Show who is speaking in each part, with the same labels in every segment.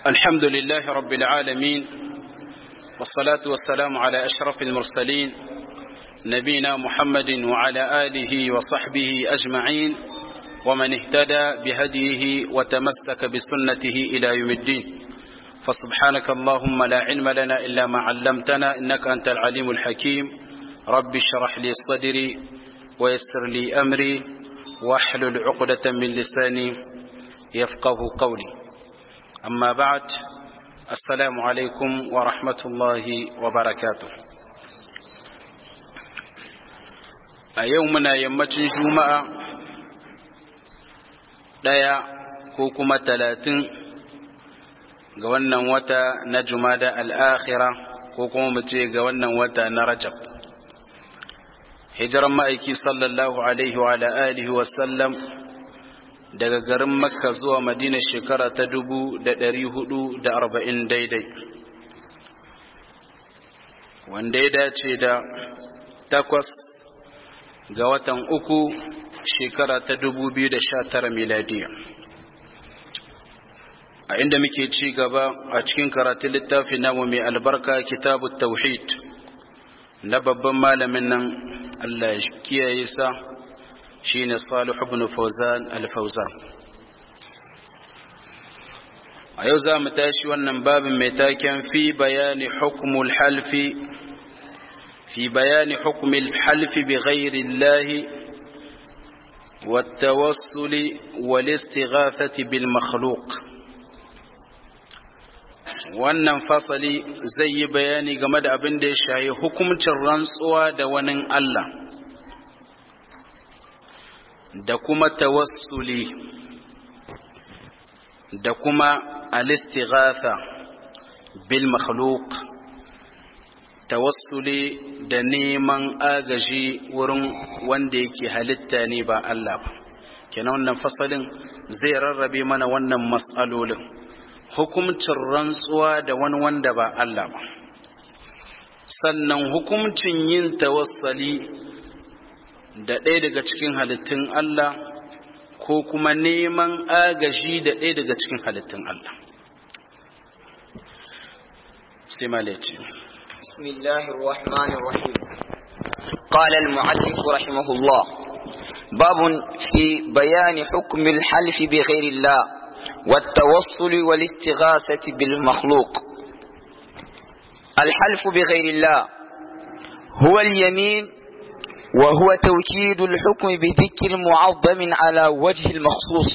Speaker 1: الحمد لله رب العالمين والصلاة والسلام على أشرف المرسلين نبينا محمد وعلى آله وصحبه أجمعين ومن اهتدى بهديه وتمسك بسنته إلى يوم الدين فسبحانك اللهم لا علم لنا إلا ما علمتنا إنك أنت العليم الحكيم رب اشرح لي صدري ويسر لي أمري واحلل عقدة من لساني يفقه قولي أما بعد السلام عليكم ورحمة الله وبركاته أيومنا يمتن جمعة ɗaya ko kuma talatin ga wannan wata na jumada al'akhira ko kuma mu ce ga wannan wata na rajab hijiran ma'aiki sallallahu alaihi wa alihi wasallam daga garin makka zuwa madina shekara ta dubu da ɗari hudu da arba'in daidai wanda ya dace da takwas ga watan uku shekara ta dubu biyu da sha tara miladiya a inda muke ci gaba a cikin karatun littafi namu mai albarka kitabu tauhid na babban malamin nan Allah ya kiyaye sa shine Salih ibn Fawzan al-Fawzan a yau za mu tashi wannan babin mai taken fi bayani hukmul halfi fi bayani hukmul halfi bi ghairi Allah والتوسل والاستغاثة بالمخلوق wannan fasali zai yi bayani game da abin da ya shayi hukumcin rantsuwa da wani Allah da kuma tawassuli da kuma alistighatha bil makhluq tawassuli da neman agaji wurin wanda yake halitta ne ba Allah ba kenan wannan fasalin zai rarrabe mana wannan matsalolin hukumcin rantsuwa da wani wanda ba Allah ba sannan hukumcin yin tawassali da ɗaya daga cikin halittun Allah ko kuma neman agaji da ɗaya daga cikin halittun Allah sai malaci
Speaker 2: بسم الله الرحمن الرحيم قال المعلف رحمه الله باب في بيان حكم الحلف بغير الله والتوصل والاستغاثة بالمخلوق الحلف بغير الله هو اليمين وهو توكيد الحكم بذكر معظم على وجه المخصوص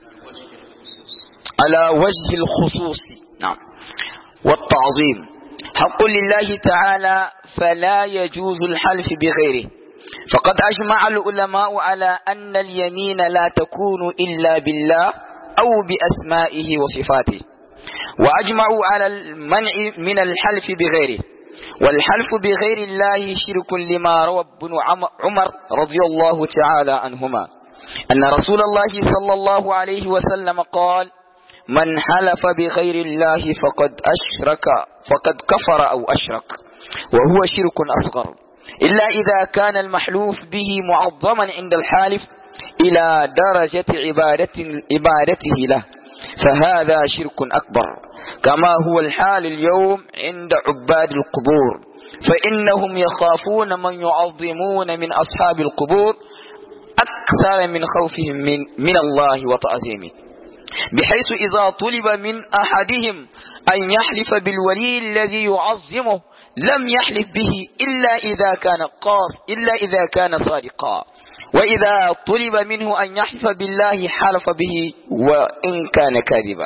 Speaker 2: على وجه الخصوص نعم والتعظيم حق لله تعالى فلا يجوز الحلف بغيره فقد أجمع العلماء على أن اليمين لا تكون إلا بالله أو بأسمائه وصفاته وأجمعوا على المنع من الحلف بغيره والحلف بغير الله شرك لما روى ابن عمر رضي الله تعالى عنهما أن رسول الله صلى الله عليه وسلم قال من حلف بغير الله فقد أشرك فقد كفر أو أشرك وهو شرك أصغر إلا إذا كان المحلوف به معظما عند الحالف إلى درجة عبادة عبادته له فهذا شرك أكبر كما هو الحال اليوم عند عباد القبور فإنهم يخافون من يعظمون من أصحاب القبور أكثر من خوفهم من, من الله وتعظيمه بحيث إذا طلب من أحدهم أن يحلف بالولي الذي يعظمه لم يحلف به إلا إذا كان قاص إلا إذا كان صادقا وإذا طلب منه أن يحلف بالله حلف به وإن كان كاذبا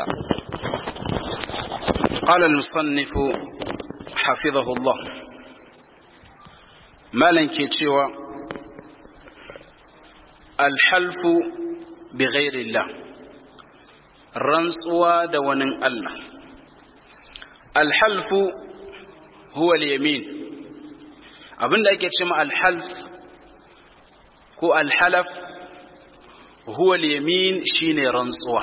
Speaker 1: قال المصنف حفظه الله ما لنكيتشوى الحلف بغير الله rantsuwa da wani Allah alhalfu huwa al-yamin abinda ake cewa alhalf ko alhalaf huwa al-yamin shine rantsuwa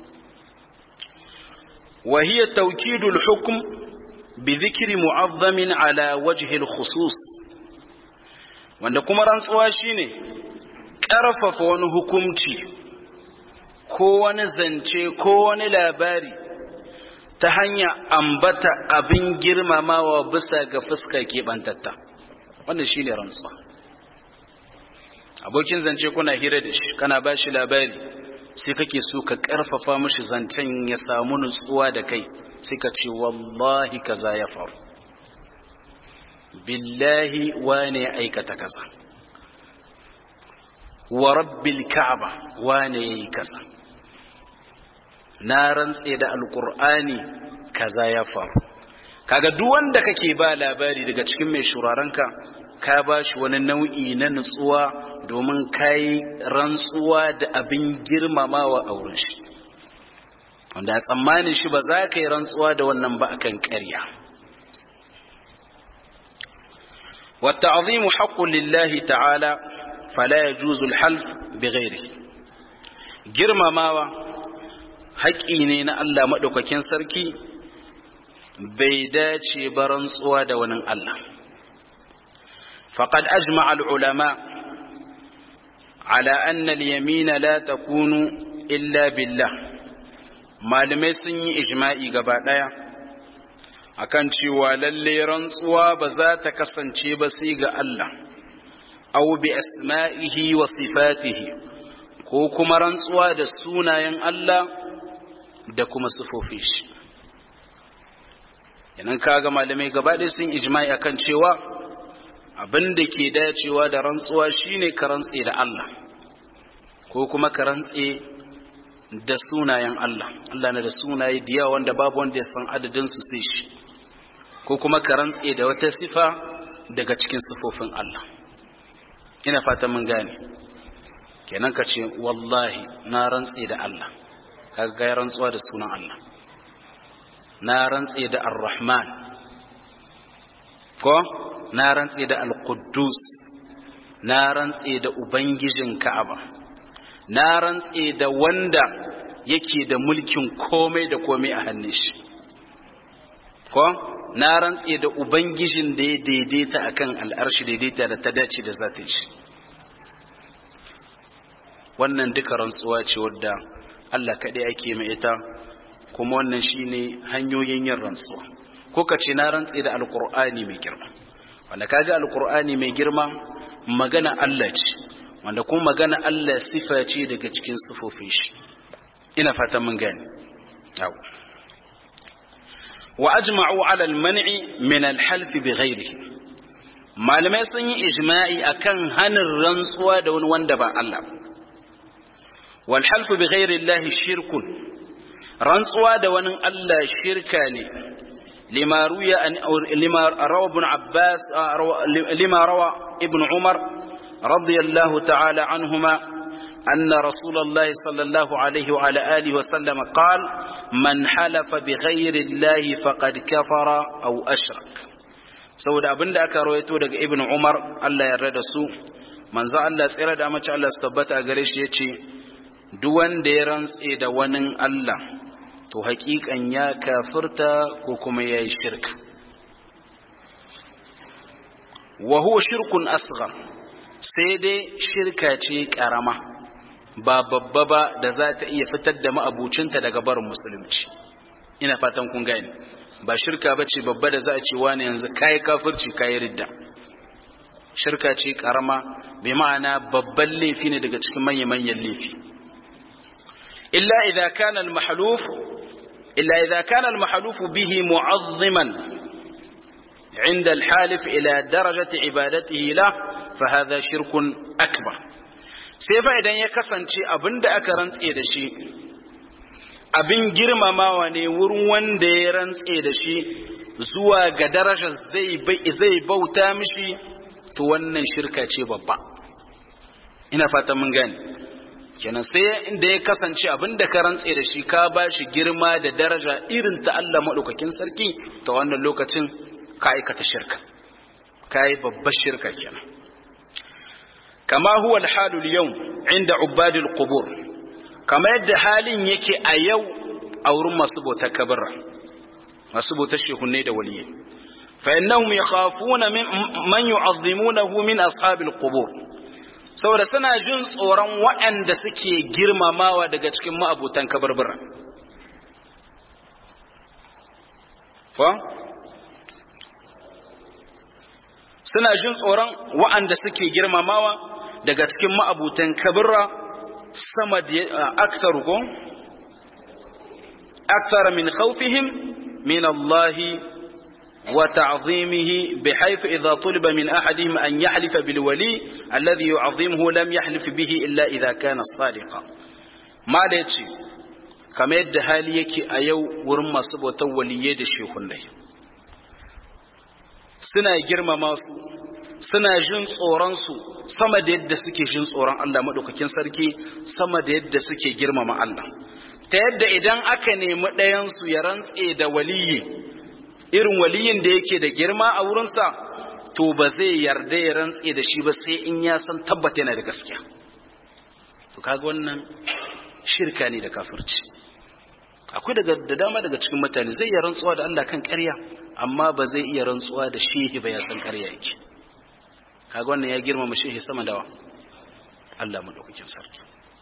Speaker 1: wa hiya tawkidu al-hukm bi dhikri mu'azzamin ala wajhi al-khusus wanda kuma rantsuwa shine ƙarfafa wani hukunci ko wani zance ko wani labari ta hanya ambata abin girmamawa bisa ga fuska keɓantatta wannan shi ne rantsuwa abokin zance kuna hira da shi kana ba shi labari sai kake so ka ƙarfafa mashi zancen ya samu nutsuwa da kai sai ka ce wallahi kaza ya faru billahi wane ya aikata kaza wa rabbil ka'aba wane yayi kaza na rantse da alqur'ani kaza ya faru kaga duk wanda kake ba labari daga cikin mai shurarenka ka ba shi wani nau'i na nutsuwa domin kai rantsuwa da abin girmamawa a wurin shi wanda a tsammanin shi ba za ka yi rantsuwa da wannan ba akan ƙarya والتعظيم حق لله تعالى فلا يجوز الحلف بغيره girmamawa haƙƙi ne na Allah maɗaukakin sarki bai dace ba rantsuwa da wani Allah faqad ajma'a al-ulama ala anna al-yamina la takunu illa billah malamai sun yi ijma'i gaba ɗaya akan cewa lalle rantsuwa ba za ta kasance ba sai ga Allah aw bi asma'ihi wa sifatihi ko kuma rantsuwa da sunayen Allah da kuma sifofin shi yanan kaga malamai gaba ɗaya sun ijma'i akan cewa abin da ke dacewa da rantsuwa shine ka rantse da Allah ko kuma ka rantse da sunayen Allah Allah na da sunaye da yawa wanda babu wanda ya san adadin su sai shi ko kuma ka rantse da wata sifa daga cikin sifofin Allah ina fata mun gane kenan ka ce wallahi na rantse da Allah kaga ga rantsuwa da sunan Allah na rantse da Ar-Rahman ko na rantse da Al-Quddus na rantse da ubangijin Ka'aba na rantse da wanda yake da mulkin komai da komai a hannun shi ko na rantse da ubangijin da ya daidaita akan al'arshi daidaita da ta dace da zatin shi wannan duka rantsuwa ce wadda Allah kaɗai ake mai ita kuma wannan shine hanyoyin yin rantsuwa ko ka ce na rantse da alkur'ani mai girma wanda kaga alkur'ani mai girma magana Allah ce wanda kuma magana Allah sifa ce daga cikin sifofin shi ina fatan mun gane yawo wa ajma'u ala al-man'i min al-half bighayrihi malamai sun yi ijma'i akan hanin rantsuwa da wani wanda ba Allah wal half bighayri Allah shirkun rantsuwa da wani Allah shirka ne lima ruya an lima rawa ibn Abbas lima rawa ibn Umar radiyallahu ta'ala anhuma أن رسول الله صلى الله عليه وعلى آله وسلم قال من حلف بغير الله فقد كفر أو أشرك saboda abin da aka rawaito daga ibn umar Allah ya rada su manzo Allah tsira da mace Allah su tabbata gare shi yace duk wanda ya rantse da wani Allah to hakikan ya kafirta ko kuma yayi shirka wa huwa shirkun asghar sai dai shirka ce karama ba babba ba da za ta iya fitar da ma'abucinta daga barin musulunci ina fatan kun gane ba shirka ba ce babba da za a ce wani yanzu kayi kafirci kayi ridda shirka ce karama bai ma'ana babban laifi ne daga cikin manya-manyan laifi illa idza kana al-mahluf illa idza kana al-mahluf bihi mu'azziman عند الحالف إلى درجة عبادته له فهذا شرك أكبر sai fa idan ya kasance abin da aka rantse da shi abin girmamawa ne wurin wanda ya rantse da shi zuwa ga darajar zai bauta mishi to wannan shirka ce babba ina fatan mun gane kenan sai inda ya kasance abin da ka rantse da shi ka ba shi girma da daraja irin ta Allah maɗaukakin sarki ta wannan lokacin ka aikata shirka ka yi babbar shirka kenan kama huwa alhalu yau inda ubadil qubur kama yadda halin yake a yau a wurin masu bautar kabirra masu bautar shehunne da waliyi fa innahum yakhafuna min man yu'azzimunahu min ashabil qubur saboda suna jin tsoron waɗanda suke girmamawa daga cikin ma'abutan kabarbara fa suna jin tsoron wa'anda suke girmamawa daga cikin ma'abutan kabirra sama da aksar ko aksara min khawfihim min Allah wa ta'zimihi bihaythu idha tuliba min ahadihim an yahlifa bil wali alladhi yu'azzimuhu lam yahlif bihi illa idha kana sadiqa mala yace kamar yadda hali yake a yau wurin masu bautar waliyye da shehunai suna girmama su suna jin tsoronsu sama da yadda suke jin tsoron Allah maɗaukakin sarki sama da yadda suke girmama Allah ta yadda idan aka nemi ɗayansu ya rantse da waliyi irin waliyin da yake da girma a wurinsa to ba zai yarda ya rantse da shi ba sai in ya san tabbata yana da gaskiya to kaga wannan shirka ne da kafirci akwai daga da dama daga cikin mutane zai iya rantsuwa da Allah kan ƙarya amma ba zai iya rantsuwa da shehi ba ya san ƙarya yake kaga wannan ya girmama shehi sama dawa Allah madaukakin sarki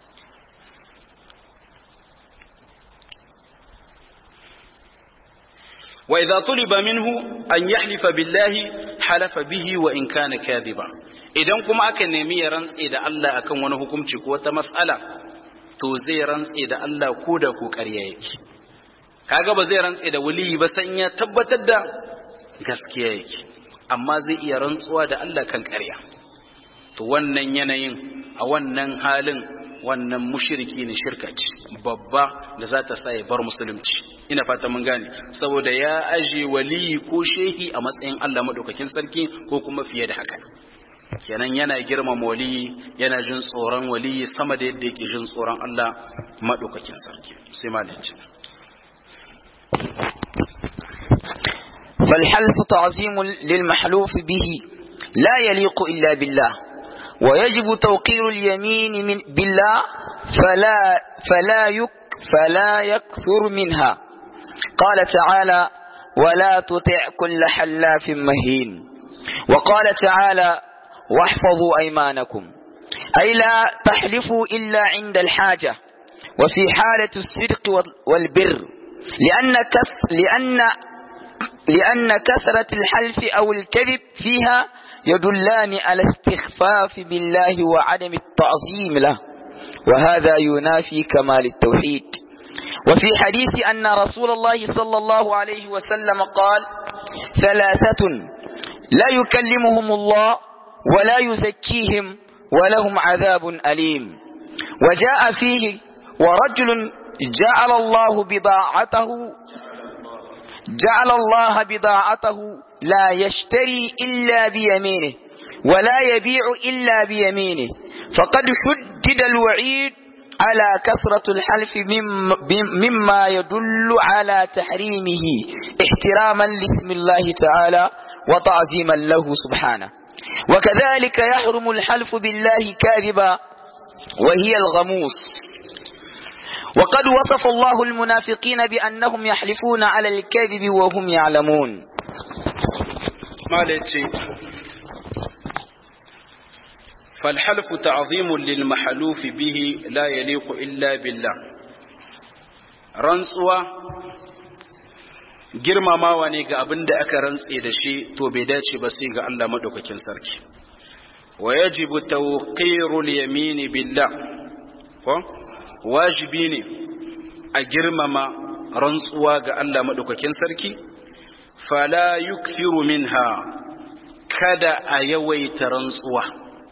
Speaker 1: wa idza tuliba minhu an yahlifa billahi halafa bihi wa in kana kadiba idan kuma aka nemi ya rantse da Allah akan wani hukunci ko wata mas'ala to zai rantse da Allah ko da ko ƙarya yake kaga ba zai rantse da waliyi ba san ya tabbatar da gaskiya yake amma zai iya rantsuwa da Allah kan ƙarya to wannan yanayin a wannan halin wannan mushriki ne shirka ce babba da za ta sa ya bar musulunci ina fata mun gane saboda ya aje waliyi ko shehi a matsayin Allah madaukakin sarki ko kuma fiye da haka kenan yana girmama waliyi yana jin tsoron waliyi sama da yadda yake jin tsoron Allah madaukakin sarki sai malinci
Speaker 2: فالحلف تعظيم للمحلوف به لا يليق إلا بالله ويجب توقير اليمين من بالله فلا فلا يك فلا يكثر منها قال تعالى ولا تطع كل حلاف مهين وقال تعالى واحفظوا أيمانكم أي لا تحلفوا إلا عند الحاجة وفي حالة الصدق والبر لأن كث لأن لأن كثرة الحلف أو الكذب فيها يدلان على استخفاف بالله وعدم التعظيم له وهذا ينافي كمال التوحيد وفي حديث أن رسول الله صلى الله عليه وسلم قال ثلاثة لا يكلمهم الله ولا يزكيهم ولهم عذاب أليم وجاء فيه ورجل جعل الله بضاعته جعل الله بضاعته لا يشتري إلا بيمينه ولا يبيع إلا بيمينه فقد شدد الوعيد على كثرة الحلف مما يدل على تحريمه احتراما لاسم الله تعالى وتعظيما له سبحانه وكذلك يحرم الحلف بالله كاذبا وهي الغموس وقد وصف الله المنافقين بأنهم يحلفون على الكذب وهم يعلمون
Speaker 1: ما فالحلف تعظيم للمحلوف به لا يليق إلا بالله rantsuwa girmamawa ne ga abin da aka rantse da shi to bai dace ba sai ga Allah madaukakin sarki wa yajibu tawqirul yamini billah ko wajibi ne a girmama rantsuwa ga Allah madaukakin sarki fala yukthiru minha kada a yawaita rantsuwa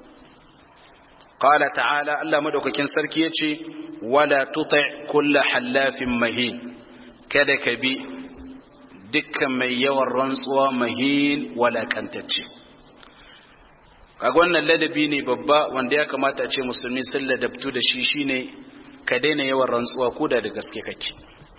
Speaker 1: قال تعالى الله مدوكاكين sarki yace wala tuti' kull halafin mahin kada ka bi dukkan mai yawan rantsuwa mahin wala kantacce kaga wannan ladabi ne babba wanda ya kamata a ce musulmi sun ladabtu da shi shine ka daina yawan rantsuwa ko da da gaske kake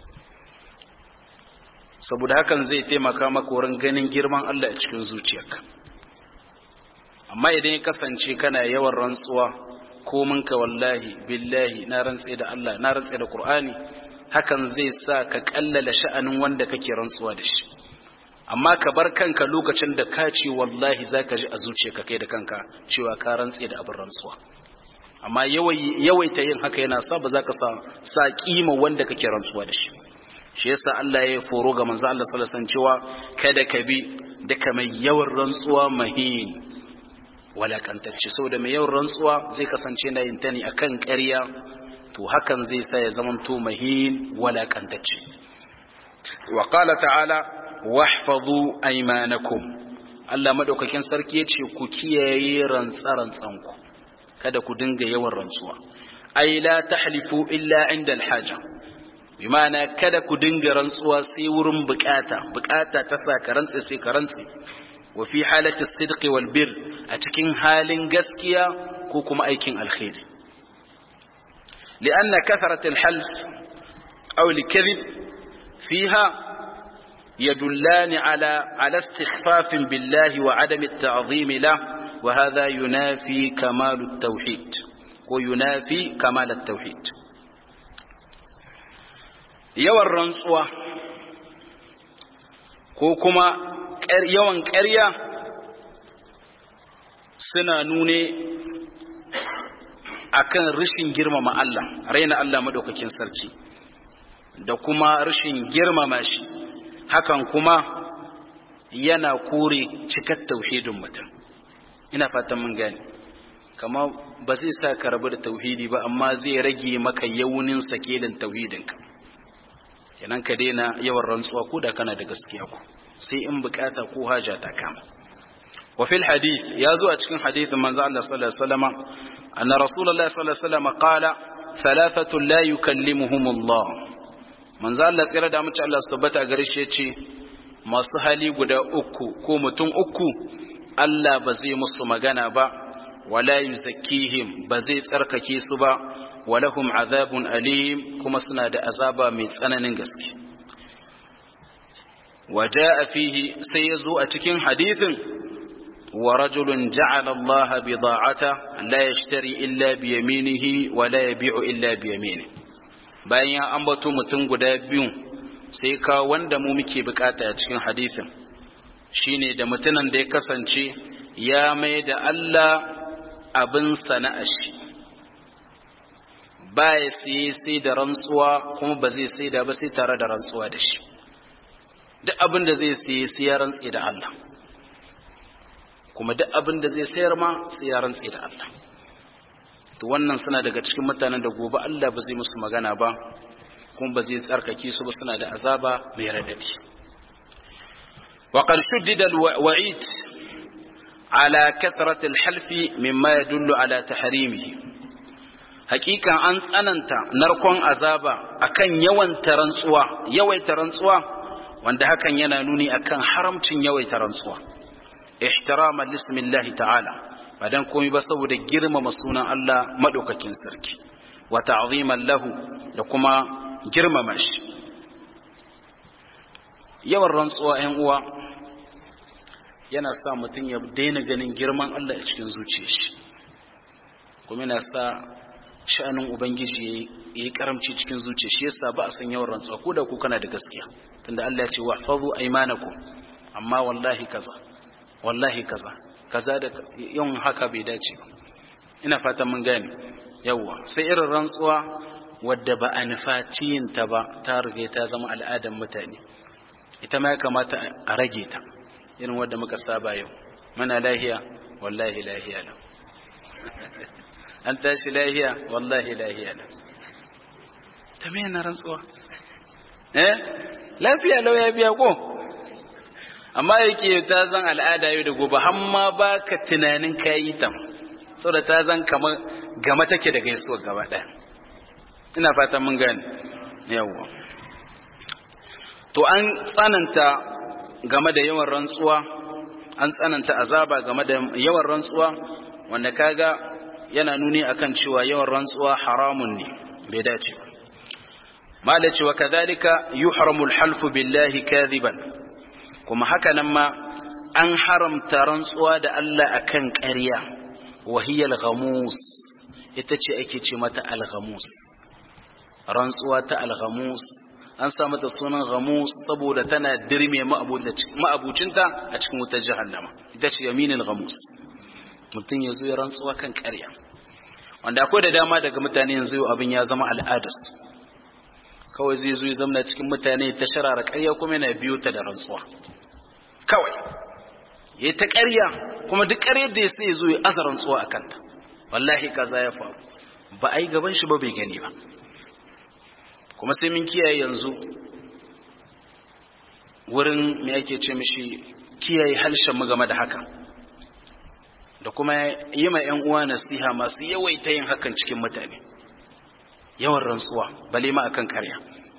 Speaker 1: saboda hakan zai taimaka maka wurin ganin girman Allah a cikin zuciyarka amma idan ya kasance kana yawan rantsuwa ko ka wallahi billahi na rantse da Allah na rantse da Qur'ani hakan zai sa ka kallala sha'anin wanda kake rantsuwa da shi amma ka bar kanka lokacin da ka ce wallahi zaka ji a zuciyarka kai da kanka cewa ka rantse da abin rantsuwa amma yawaita yin haka yana sa ba za ka sa sa kima wanda kake rantsuwa da shi shi yasa Allah ya foro ga manzo Allah sallallahu alaihi wasallam cewa kada ka bi duka mai yawan rantsuwa mahin walakantacce saboda mai yawan rantsuwa zai kasance na yin ta ne akan ƙarya to hakan zai sa ya zamanto mahin walakantacce wa qala ta'ala wahfazu aymanakum Allah madaukakin sarki yace ku kiyaye rantsa-rantsan ku kada ku dinga yawan rantsuwa ai la tahlifu illa inda alhaja bimana kada ku dinga rantsuwa sai wurin bukata bukata ta sa ka rantse sai ka rantse wa fi halati sidqi wal bir a cikin halin gaskiya ko kuma aikin alkhairi lianna katharat alhalf aw alkadhib fiha يدلان على على استخفاف بالله وعدم التعظيم له وهذا ينافي كمال التوحيد وينافي كمال التوحيد yawan rantsuwa ko kuma yawan ƙarya suna nune akan rashin girmama Allah raina Allah madaukakin sarki da kuma rashin girmama shi hakan kuma yana kore cikar tauhidin mutum ina fatan mun gane kama ba zai sa ka rabu da tauhidi ba amma zai rage maka yaunin sakelin tauhidinka kenan ka daina yawan rantsuwa ko da kana da gaskiya ku sai in bukata ko haja ta kama wa fil hadith ya zo a cikin hadithin manzo Allah sallallahu alaihi wasallam anna rasulullahi sallallahu alaihi wasallam qala thalathatu la yukallimuhum Allah manzo Allah tsira da mace Allah su tabbata gare shi yace masu hali guda uku ko mutum uku Allah ba zai musu magana ba wala yuzakkihim ba zai tsarkake su ba walahum azabun alim kuma suna da azaba mai tsananin gaske waja'a fihi sai yazo a cikin hadisin wa rajulun ja'ala Allah bida'ata la yashtari illa bi yaminihi wa la yabi'u illa bi yaminihi bayan ya ambato mutum guda biyu sai ka wanda mu muke bukata a cikin hadisin shine da mutumin da ya kasance ya mai da Allah abin sana'ar shi ba ya siye sai da rantsuwa kuma ba zai sai da ba sai tare da rantsuwa da shi duk abin da zai siye sai ya rantse da Allah kuma duk abin da zai sayar ma sai ya rantse da Allah to wannan suna daga cikin mutanen da gobe Allah ba zai musu magana ba kuma ba zai tsarkake su ba suna da azaba mai radadi wa qad shuddida al-wa'id ala kathrati al-halfi mimma yadullu ala tahrimihi hakikan an tsananta narkon azaba akan yawan tarantsuwa yawaita rantsuwa wanda hakan yana nuni akan haramcin yawaita rantsuwa ihtiraman lismillahi ta'ala ba dan komai ba saboda girmama sunan Allah madaukakin sarki wa ta'ziman lahu da kuma girmama shi yawan rantsuwa 'yan uwa yana sa mutum ya daina ganin girman Allah a cikin zuciyar shi kuma yana sa sha'anin ubangiji ya yi karamci cikin zuciya shi yasa ba a san yawan rantsuwa ko da ku kana da gaskiya tunda Allah ya ce wahfazu aymanakum amma wallahi kaza wallahi kaza kaza da yin haka bai dace ba ina fatan mun gane yawa sai irin rantsuwa wadda ba a nufaci yin ta ba ta rige ta zama al'adar mutane ita ma ya kamata a rage ta irin wadda muka saba yau muna lahiya wallahi lahiya lau an tashi lahiya wallahi lahiya lau ta me na rantsuwa eh lafiya lau ya biya ko amma yake ta zan al'ada yau da gobe har ma baka tunanin kayi ta saboda ta zan kamar gama take da gaisuwa gaba ɗaya ina fatan mun gane yawwa to an tsananta game da yawan rantsuwa an tsananta azaba game da yawan rantsuwa wanda kaga yana nuni akan cewa yawan rantsuwa haramun ne bai dace ba mala cewa kadhalika yuhramu alhalfu billahi kadhiban kuma haka nan ma an haramta rantsuwa da Allah akan ƙarya wahiyal ghamus ita ce ake ce mata al-ghamus rantsuwa ta al-ghamus an sa mata sunan ghamus saboda tana dirme ma'abucinta a cikin wutar jahannama ita ce yaminul ghamus mutum ya zo ya rantsuwa kan ƙarya wanda akwai da dama daga mutane yanzu abin ya zama al'adarsu kawai zai zo ya zamna cikin mutane ta sharara ƙarya kuma yana biyo ta da rantsuwa kawai ya ta ƙarya kuma duk ƙaryar da ya sai zo ya aza rantsuwa a kanta wallahi kaza ya faru ba a yi gaban shi ba bai gani ba kuma sai mun kiyaye yanzu wurin me ake ce mishi kiyaye halshen mu game da haka da kuma yi ma 'yan uwa nasiha masu yawaita yin hakan cikin mutane yawan rantsuwa bale ma akan karya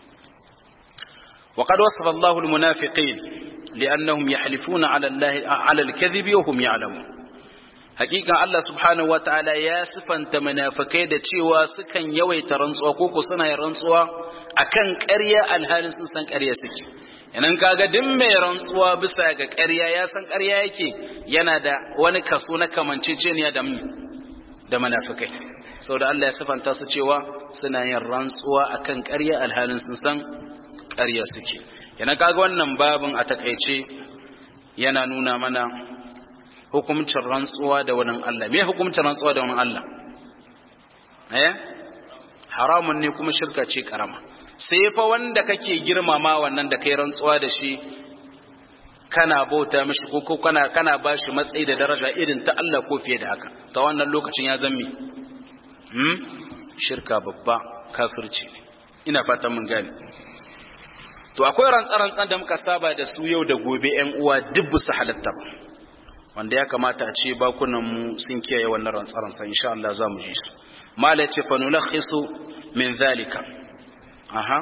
Speaker 1: وقد وصف الله المنافقين لأنهم يحلفون على الله على الكذب وهم يعلمون حقيقة الله سبحانه وتعالى يا صفن منافقai da cewa sukan yawaita rantsuwa ko ko suna yin rantsuwa akan ƙarya alhalin sun san ƙarya suke yanan kaga duk mai rantsuwa bisa ga ƙarya ya san ƙarya yake yana da wani kaso na kamanceceniya da mu da munafikai saboda Allah ya sifanta su cewa suna yin rantsuwa akan ƙarya alhalin sun san ƙarya suke yana kaga wannan babin a takaice yana nuna mana hukumcin rantsuwa da wani Allah me hukumcin rantsuwa da wani Allah eh haramun ne kuma shirka ce karama sai fa wanda kake girmama wannan da kai rantsuwa da shi kana bauta mishi ko ko kana kana bashi matsayi da daraja irin ta Allah ko fiye da haka ta wannan lokacin ya zammi hmm shirka babba kafirci ne ina fatan mun gane to akwai rantsa-rantsan da muka saba da su yau da gobe ƴan uwa duk su halatta ba wanda ya kamata a ce bakunan mu sun kiyaye wannan rantsa-rantsan insha Allah za mu ji su mala ce fa nulakhisu min zalika aha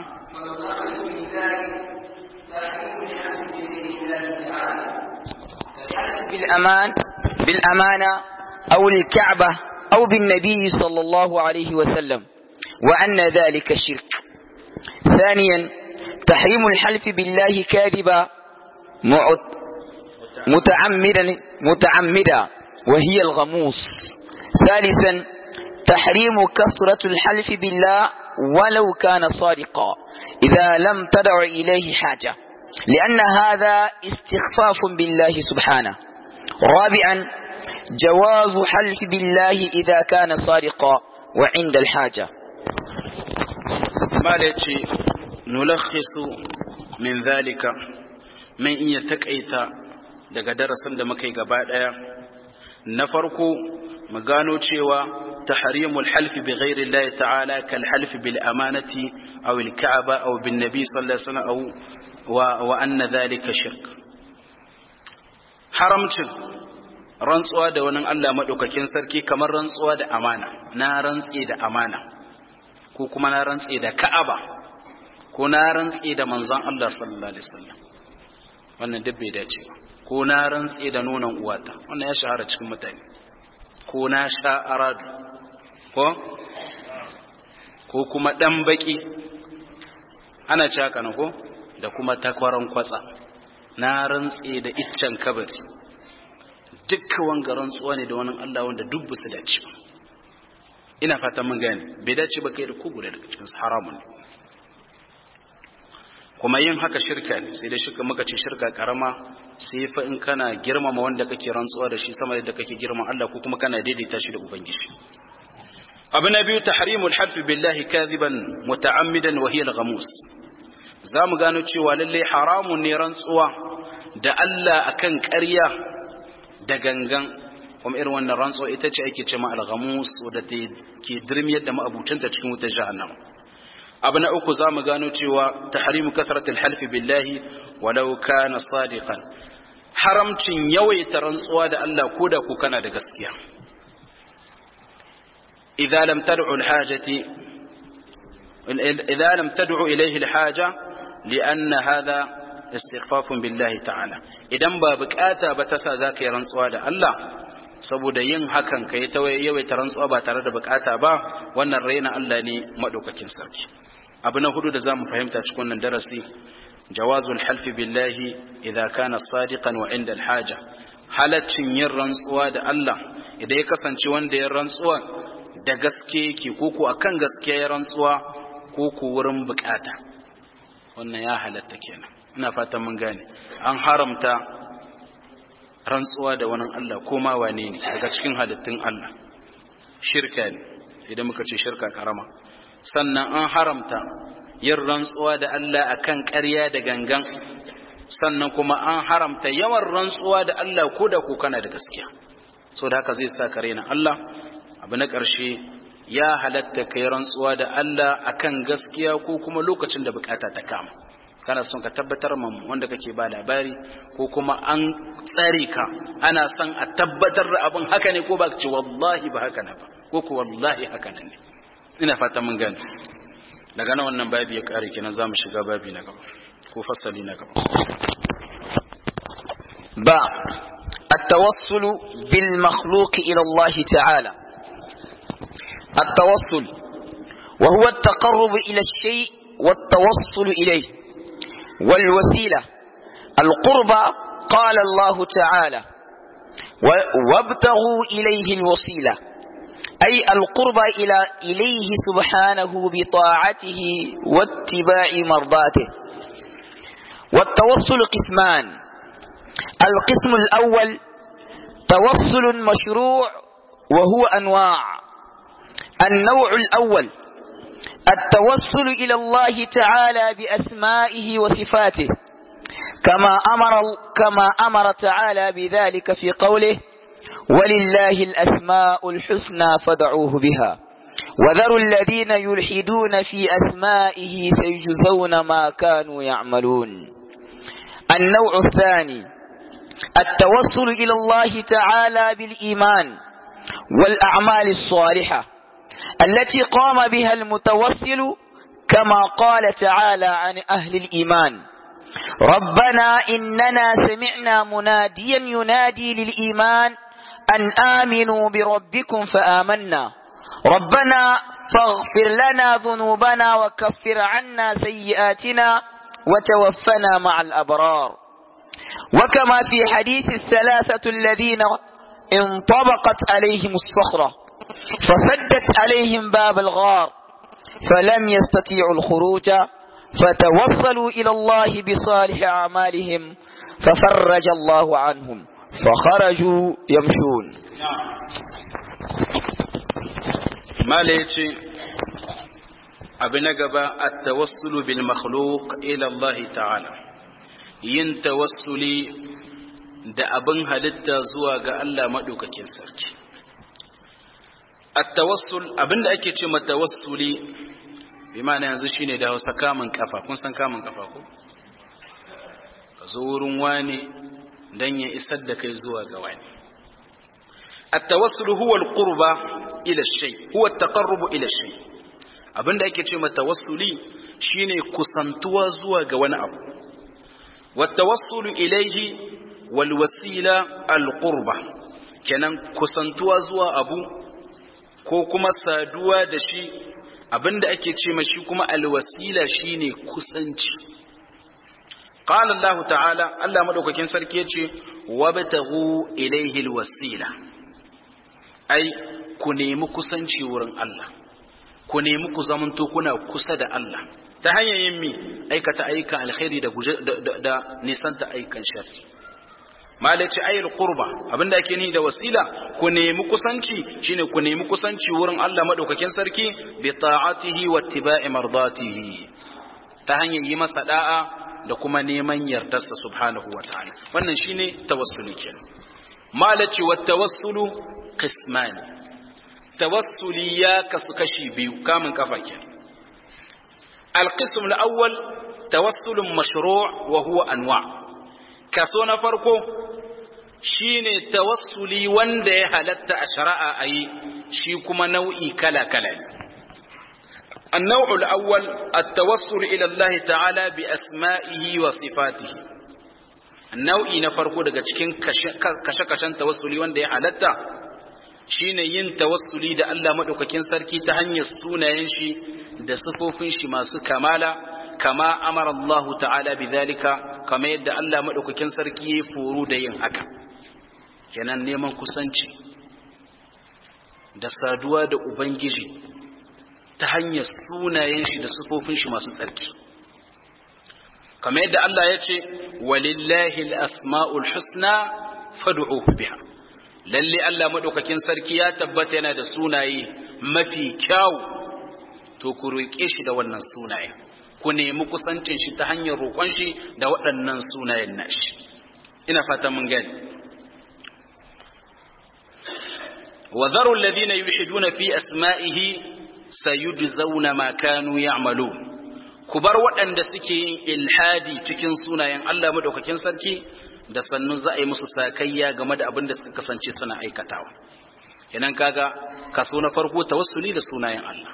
Speaker 2: بالأمان بالأمانة أو الكعبة أو بالنبي صلى الله عليه وسلم وأن ذلك الشرك ثانيا تحريم الحلف بالله كاذبا متعمدا متعمدا وهي الغموس ثالثا تحريم كثرة الحلف بالله ولو كان صادقا إذا لم تدع إليه حاجة لأن هذا استخفاف بالله سبحانه رابعا جواز حلف بالله إذا كان صادقا وعند الحاجة
Speaker 1: ما نلخص من ذلك من إن يتكأيت daga darasin da muka yi gaba ɗaya na farko mu gano cewa tahrimul halfi bi ghairi Allah ta'ala kal halfi bil amanati aw al ka'aba aw bin nabi sallallahu alaihi wasallam aw wa wa anna dhalika shirk haramcin rantsuwa da wani Allah madaukakin sarki kamar rantsuwa da amana na rantsi da amana ko kuma na rantsi da ka'aba ko na rantsi da manzon Allah sallallahu alaihi wasallam wannan duk bai dace ba ko na rantse da nonon uwata wannan ya shahara cikin mutane ko na sha aradu ko ko kuma dan baki ana ci haka na ko da kuma takwaran kwatsa na rantse da iccen kabari dukkan wanga rantsuwa ne da wani Allah wanda duk su dace ba ina fatan mun gane bai dace ba kai da ku guda daga cikin haramun ne kuma yin haka shirka ne sai da shirka muka ce shirka karama sai fa in kana girmama wanda kake rantsuwa da shi sama da kake girma Allah ko kuma kana daidaita shi da ubangiji abu na biyu tahrimul half billahi kadhiban muta'ammidan wa hiya al-ghamus zamu gano cewa lalle haramun ne rantsuwa da Allah akan ƙarya da gangan kuma irin wannan rantsuwa ita ce ake cewa al-ghamus wadda ke dirmiyar da ma'abutanta cikin wutar jahannama abu na uku za mu gano cewa tahrimu kasratul halfi billahi walau kana sadiqan haramcin yawaita rantsuwa da Allah ko da ku kana da gaskiya idza lam tad'u al-hajati idza lam tad'u ilayhi al-haja lianna hadha istighfafun billahi ta'ala idan ba bukata ba ta sa zaka yi rantsuwa da Allah saboda yin hakan kai ta yawaita rantsuwa ba tare da bukata ba wannan raina Allah ne madaukakin sarki abu na hudu da za mu fahimta cikin wannan darasi jawazul halfi billahi idza kana sadiqan wa inda alhaja halaccin yin rantsuwa da Allah idan ya kasance wanda ya rantsuwa da gaske yake ko ko akan gaskiya ya rantsuwa ko ko wurin bukata wannan ya halatta kenan ina fatan mun gane an haramta rantsuwa da wani Allah ko ma wane ne daga cikin halittun Allah shirka ne sai da muka ce shirka karama sannan an haramta yin rantsuwa da Allah akan ƙarya da gangan sannan kuma an haramta yawan rantsuwa da Allah ko da ku kana da gaskiya so da haka zai sa ka raina Allah abu na ƙarshe ya halatta kai rantsuwa da Allah akan gaskiya ko kuma lokacin da bukata ta kama kana son ka tabbatar ma wanda kake ba labari ko kuma an tsare ka ana son a tabbatar da abin haka ne ko ba ce wallahi ba haka na ba ko ko wallahi haka nan ne ina fata mun gane daga nan wannan babi ya kare kenan zamu shiga babi na gaba ko fasali na gaba
Speaker 2: ba التوصل بالمخلوق إلى الله تعالى التوصل وهو التقرب إلى الشيء والتوصل إليه والوسيلة القربى قال الله تعالى وابتغوا إليه الوسيلة أي القربى إلى إليه سبحانه بطاعته واتباع مرضاته والتوصل قسمان القسم الأول توصل مشروع وهو أنواع النوع الأول التوسل إلى الله تعالى بأسمائه وصفاته كما أمر, كما أمر تعالى بذلك في قوله ولله الأسماء الحسنى فدعوه بها وذروا الذين يلحدون في أسمائه سيجزون ما كانوا يعملون النوع الثاني التوسل إلى الله تعالى بالإيمان والأعمال الصالحة التي قام بها المتوسل كما قال تعالى عن أهل الإيمان ربنا إننا سمعنا مناديا ينادي للإيمان أن آمنوا بربكم فآمنا ربنا فاغفر لنا ذنوبنا وكفر عنا سيئاتنا وتوفنا مع الأبرار وكما في حديث الثلاثة الذين انطبقت عليهم الصخرة فسدت عليهم باب الغار فلم يستطيعوا الخروج فتوصلوا إلى الله بصالح أعمالهم ففرج الله عنهم فخرجوا يمشون
Speaker 1: ما ليتي أبن قبا التوصل بالمخلوق إلى الله تعالى yin tawassuli da abin halitta zuwa ga Allah maɗaukakin sarki at-tawassul abinda ake ce matawassuli bi ma'ana yanzu shine da Hausa kamun kafa kun san kamun kafa ko ka zo wurin wani dan ya isar da kai zuwa ga wani at-tawassul huwa al-qurba ila shay huwa at-taqarrub ila shay abinda ake ce matawassuli shine kusantuwa zuwa ga wani abu wat-tawassul ilayhi wal wasila al-qurba kenan kusantuwa zuwa abu ko kuma saduwa da shi abinda ake ce mashi kuma alwasila shine kusanci qala Allah ta'ala Allah madaukakin sarki yace wabtaghu ilayhi alwasila ai ku nemi kusanci wurin Allah ku nemi ku zamanto kuna kusa da Allah ta hanyar yin mi aikata ayyukan alkhairi da da nisanta ayyukan sharri malaci ayil qurba abinda ake ni da wasila ku nemi kusanci shine ku nemi kusanci wurin Allah madaukakin sarki bi ta'atihi wa ittiba'i mardatihi ta hanyar yi masa da'a da kuma neman yardarsa subhanahu wa ta'ala wannan shine tawassuli kenan malaci wa tawassulu qisman tawassuli ya kasu kashi biyu kamun kafa kenan القسم الأول توسل مشروع وهو أنواع kaso na farko shine tawassuli wanda ya halatta a shari'a a yi shi kuma nau'i kala-kala النوع الأول التوسل إلى الله تعالى بأسمائه وصفاته النوع نفرقو daga cikin kashe-kashen tawassuli wanda ya halatta shine yin tawassuli da Allah madaukakin sarki ta hanyar sunayen shi da sifofin shi masu kamala kama amara Allah ta'ala bidhalika kama yadda Allah madaukakin sarki ya furu da yin haka kenan neman kusanci da saduwa da ubangiji ta hanyar sunayen shi da sifofin shi masu tsarki kama yadda Allah ya ce walillahi al-asma'ul husna fad'uhu biha lalle Allah madaukakin sarki ya tabbata yana da sunaye mafi kyau to ku roƙe shi da wannan sunaye ku nemi kusancin shi ta hanyar roƙon shi da waɗannan sunayen nashi ina fata mun gani wa dharu alladhina yulhiduna fi asma'ihi sayujzauna ma kanu ya'malun ku bar waɗanda suke yin ilhadi cikin sunayen Allah madaukakin sarki da sannu za a yi musu sakayya game da abin da suka kasance suna aikatawa kenan kaga kaso na farko tawassuli da sunayen Allah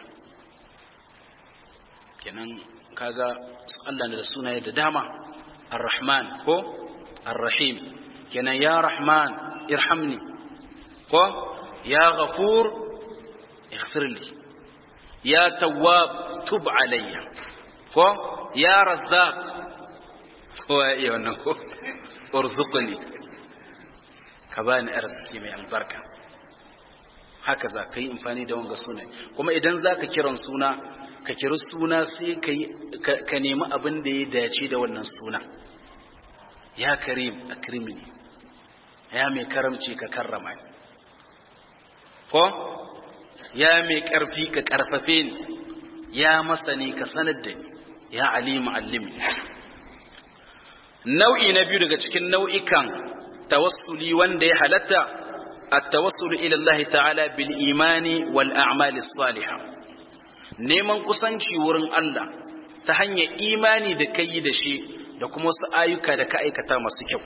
Speaker 1: kenan kaga Allah da sunaye da dama ar-rahman ko ar-rahim kenan ya rahman irhamni ko ya ghafur ighfirli ya tawwab tub alayya ko ya razzaq ko ya wannan ko urzuqni ka bani arziki mai albarka haka za ka yi amfani da wanga suna kuma idan za ka kiran suna ka kiri suna sai ka nemi abin da ya dace da wannan suna ya karim akrimini ya mai karamci ka karrama ni ko ya mai karfi ka karfafe ni ya masani ka sanar da ni ya alimu allimi nau'i na biyu daga cikin nau'ikan tawassuli wanda ya halatta التوسل إلى الله تعالى بالإيمان والأعمال الصالحة neman kusanci wurin Allah ta hanyar imani da kai da shi da kuma wasu ayyuka da ka aikata masu kyau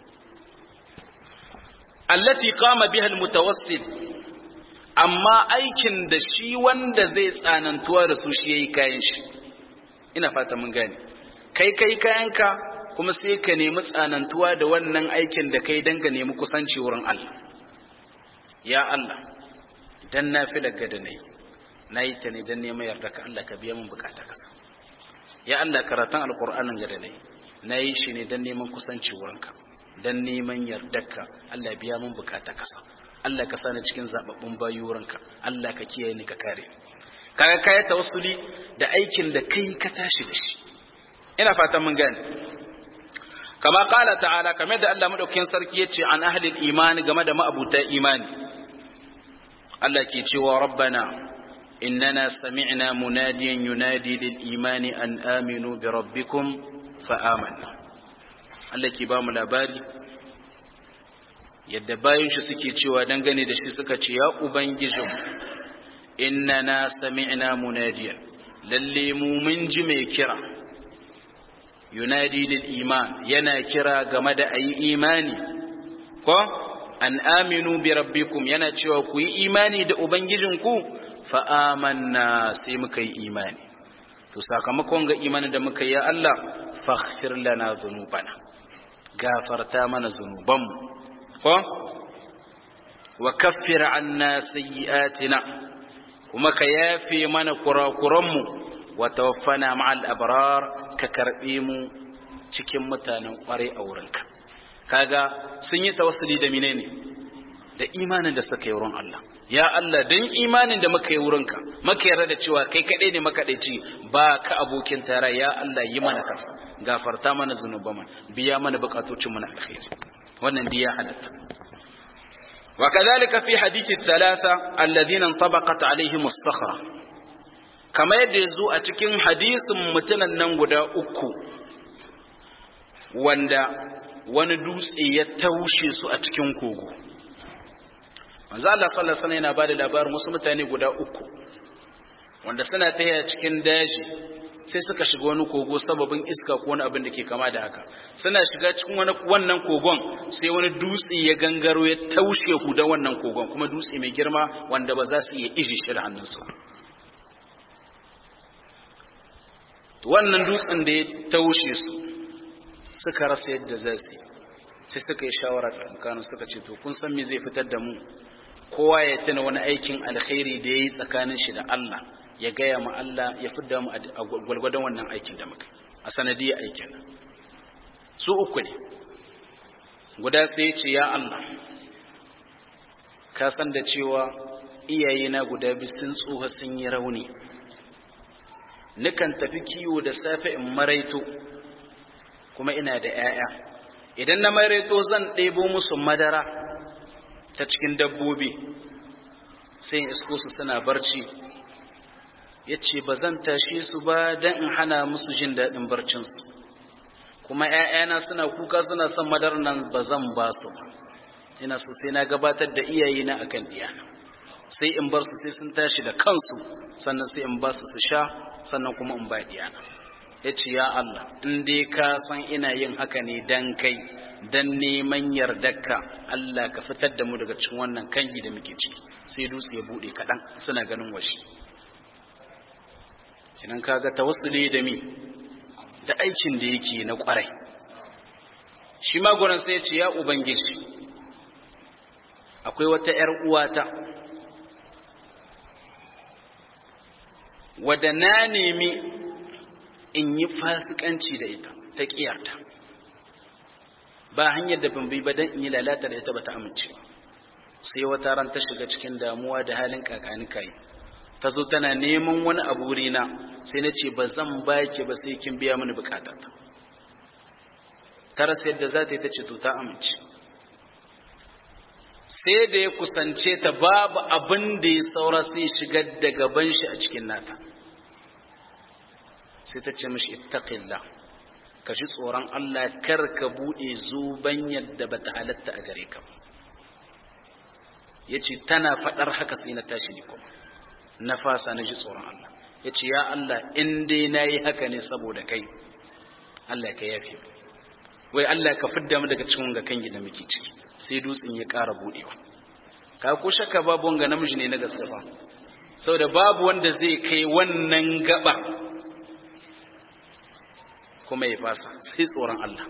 Speaker 1: allati qama biha almutawassil amma aikin da shi wanda zai tsanantuwa da su shi yayi kayan shi ina fata mun gane kai kai kayanka kuma sai ka nemi tsanantuwa da wannan aikin da kai dan ka nemi kusanci wurin Allah ya Allah dan na fi daga da nai na yi ta ne dan neman yarda ka Allah ka biya min bukata kasa ya Allah karatun alkur'anin ga da nai na yi shi ne dan neman kusanci wurinka dan neman yarda ka Allah biya min bukata kasa Allah ka sani cikin zababbun bayu wurinka Allah ka kiyaye ni ka kare kaga kai tawassuli da aikin da kai ka tashi da shi ina fatan mun gane kama kala ta'ala kamar da Allah madaukakin sarki yace an ahlil imani game da ma'abuta imani Allah ke cewa rabbana innana sami'na munadiyan yunadi lil imani an aminu bi rabbikum fa amanna Allah ke ba mu labari yadda bayan shi suke cewa dangane da shi suka ce ya ubangijin innana sami'na munadiyan lalle mu mun ji mai kira yunadi lil iman yana kira game da ayi imani ko an aminu bi rabbikum yana cewa ku yi imani da ubangijinku fa amanna sai muka yi imani to sakamakon ga imani da muka yi ya Allah faghfir lana dhunubana gafarta mana zunubanmu ko wa kaffir anna sayyi'atina kuma ka yafe mana kurakuranmu wa tawaffana ma'al abrar ka karbe mu cikin mutanen kwarai a wurinka kaga sun yi tawassuli da menene da imanin da suka yi wurin Allah ya Allah dan imanin da muka yi wurinka muka yarda da cewa kai kadai ne makadaici ba ka abokin tara ya Allah yi mana kasa gafarta mana zunuban biya mana bukatocin mu na alkhairi wannan biya halatta وكذلك في حديث الثلاثة الذين انطبقت عليهم الصخرة كما يدزو أتكين حديث متنا ننقل أكو wanda wani dutse ya taushe su a cikin kogo manzo Allah sallallahu alaihi wasallam yana bada labarin wasu mutane guda uku wanda suna tafiya cikin daji sai suka shiga wani kogo sababin iska ko wani abin da ke kama da haka suna shiga cikin wani wannan kogon sai wani dutse ya gangaro ya taushe ku da wannan kogon kuma dutse mai girma wanda ba za su iya iji shi da hannunsu wannan dutsen da ya taushe su suka rasa yadda za su sai suka yi shawara tsakanin suka ce to kun san me zai fitar da mu kowa ya tuna wani aikin alkhairi da ya yi tsakanin shi da Allah ya gaya ma Allah ya fidda mu a gwalgwadon wannan aikin da muka a sanadiyar aikin su uku ne guda sai ya ce ya Allah ka san da cewa iyayena guda biyu sun tsoha sun yi rauni nukan tafi kiwo da safe in maraito kuma ina da 'ya'ya idan na maraito zan ɗebo musu madara ta cikin dabbobi sai in isko su suna barci ya ce ba zan tashe su ba don in hana musu jin daɗin barcinsu kuma ‘ya'yana suna kuka suna son madar nan ba zan ba su ba ina so sai na gabatar da iyayena a kan ɗiyana sai in bar su sai sun tashi da kansu sannan sai in ba su su sha sannan kuma in ba ɗiyana ya ce ya Allah in dai ka san ina yin haka ne dan kai dan neman yardarka Allah ka fitar da mu daga cikin wannan kangi da muke ciki sai dutse ya bude kaɗan suna ganin washe kinan kaga tawassuli da mi da aikin da yake na kwarai shi ma gurin sai ya ce ya ubangiji akwai wata ‘yar uwata wadda na nemi in yi fasikanci da ita ta ƙiyarta ba hanyar da ban bi ba don in yi lalata da ita ba ta amince sai wata ran ta shiga cikin damuwa da halin kakani kai ta zo tana neman wani abu wurina sai na ce ba zan baki ba sai kin biya mini bukatata ta rasa yadda za ta yi ta ce to ta amince sai da ya kusance ta babu abin da ya saura sai shigar da gaban shi a cikin nata sai ta ce mishi ittaqillah ka ji tsoron Allah kar ka bude zuban yadda bata halatta a gare ka yace tana fadar haka sai na tashi ni kuma na fasa na ji tsoron Allah yace ya Allah in dai nayi haka ne saboda kai Allah ka yafe wai Allah ka fidda mu daga cikin ga kangi da muke ciki sai dutsen ya ƙara budewa ka ko shakka babu wanga namiji ne na gaske ba saboda babu wanda zai kai wannan gaba kuma ya fasa sai tsoron Allah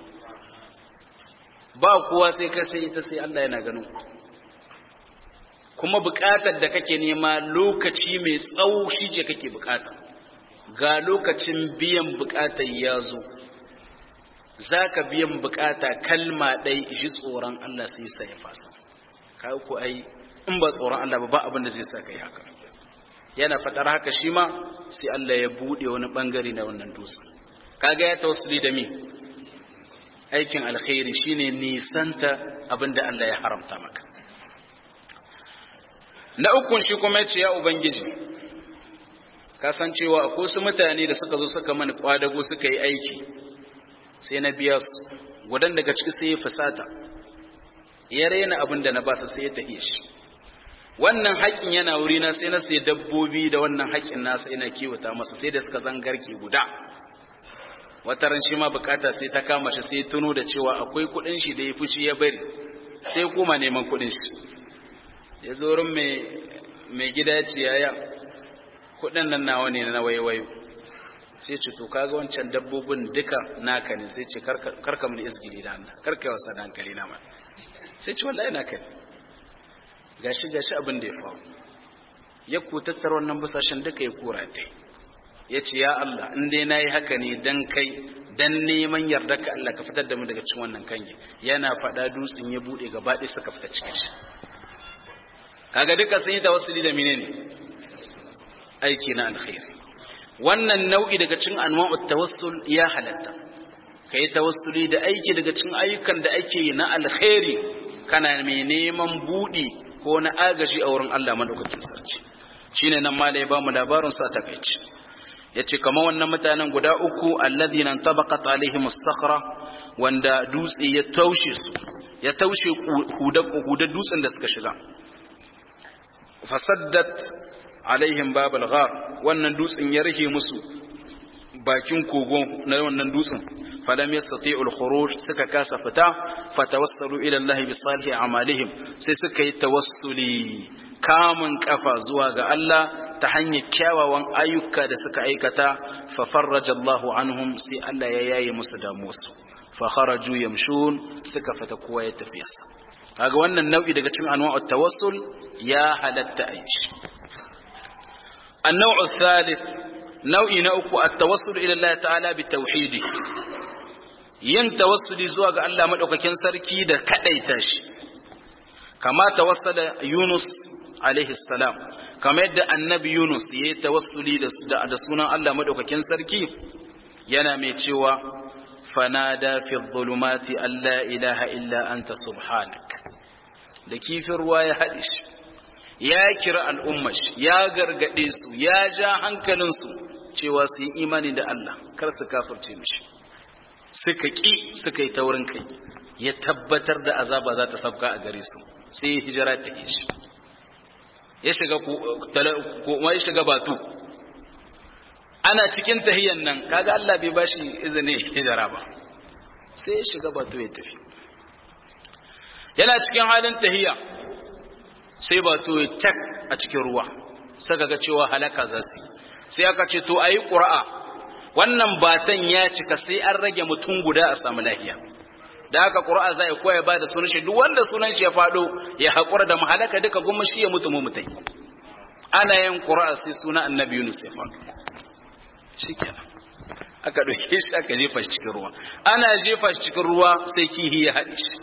Speaker 1: ba kowa sai ka sai ita sai Allah yana ganin ku kuma buƙatar da kake nema lokaci mai tsawo shi ce kake buƙata ga lokacin biyan buƙatar ya zo za ka biyan buƙata kalma ɗai shi tsoron Allah sai sa ya fasa ka ku ai in ba tsoron Allah ba ba abin da zai sa ka yi haka yana faɗar haka shi ma sai Allah ya buɗe wani ɓangare na wannan dutsen kaga ya tawassuli da mi aikin alkhairi shine nisanta abinda Allah ya haramta maka na ukun shi kuma yace ya ubangiji kasancewa akwai su mutane da suka zo suka mani kwadago suka yi aiki sai na biya su gudan daga ciki sai ya fusata ya raina abin da na basa sai ya tafiye shi wannan haƙin yana wuri na sai na sai dabbobi da wannan haƙin nasa ina kiwata masa sai da suka zangarke guda wata ran shi ma bukata sai ta kama shi sai tuno da cewa akwai kudin shi da ya fushi ya bari sai kuma neman kudin shi ya zo wurin mai gida ya ce yaya kudin nan nawa ne na waiwayo sai ce to kaga wancan dabbobin duka naka ne sai ce karka mun izgili da Allah karka yi wasa da hankali na mai sai ce wallahi naka ne gashi gashi abin da ya faru ya ku tattara wannan busashen duka ya kura ta ya ce ya Allah in dai na yi haka ne don kai don neman yarda ka Allah ka fitar da mu daga cikin wannan kange yana faɗa dutsen ya buɗe gaba ɗaya suka fita cikin shi kaga duka sun yi tawassuli da menene aiki na alkhairi wannan nau'i daga cikin anwa'ut tawassul ya halatta kai tawassuli da aiki daga cikin ayyukan da ake yi na alkhairi kana mai neman buɗi ko na agaji a wurin Allah madaukakin sarki shine nan malai ba mu labarin sa takeici yace kamar wannan mutanen guda uku alladhina tabaqat alaihim as-sakhra wanda dutse ya taushe su ya taushe hudar dutsen da suka shiga fasaddat alaihim babal ghar wannan dutsen ya rike musu bakin kogo na wannan dutsen falam yastati'u al-khuruj suka kasa fita fatawassalu ila Allah bi salihi a'malihim sai suka yi tawassuli kamun kafa zuwa ga Allah ta hanyar kyawawan ayyuka da suka aikata fa farraja Allahu anhum sai Allah ya yaye musu damuwarsu fa kharaju yamshun suka fita kowa ya tafi yasa kaga wannan nau'i daga cikin anwa'ut tawassul ya halatta aishi النوع الثالث نوع نوك التوسل إلى الله تعالى بالتوحيد yin tawassuli zuwa ga Allah madaukakin sarki da kadaita shi kama tawassala Yunus alaihi salam kama yadda annabi Yunus yayi tawassuli da da sunan Allah madaukakin sarki yana mai cewa fanada fi dhulumati alla ilaha illa anta subhanak da kifin ruwa ya haɗe shi ya kira al'ummar ya gargade su ya ja hankalinsu cewa su yi imani da Allah kar su kafirce mishi suka ƙi suka yi taurin kai ya tabbatar da azaba za ta sabka a gare su sai hijira ta yi shi ya shiga kuma ya shiga batu ana cikin tahiyan nan kaga Allah bai bashi izini hijira ba sai ya shiga batu ya tafi yana cikin halin tahiya sai batu ya tak a cikin ruwa saka ga cewa halaka za su sai aka ce to ayi qur'a wannan batan ya cika sai an rage mutum guda a samu lahiya da haka qur'a zai koya ba da sunan shi duk wanda sunan shi ya fado ya hakura da mahalaka duka gumma shi ya mutu mu mutai ana yin qur'a sai sunan annabi Yunus ya fado shikenan aka dauke shi aka jefa shi cikin ruwa ana jefa shi cikin ruwa sai kihi ya haɗe shi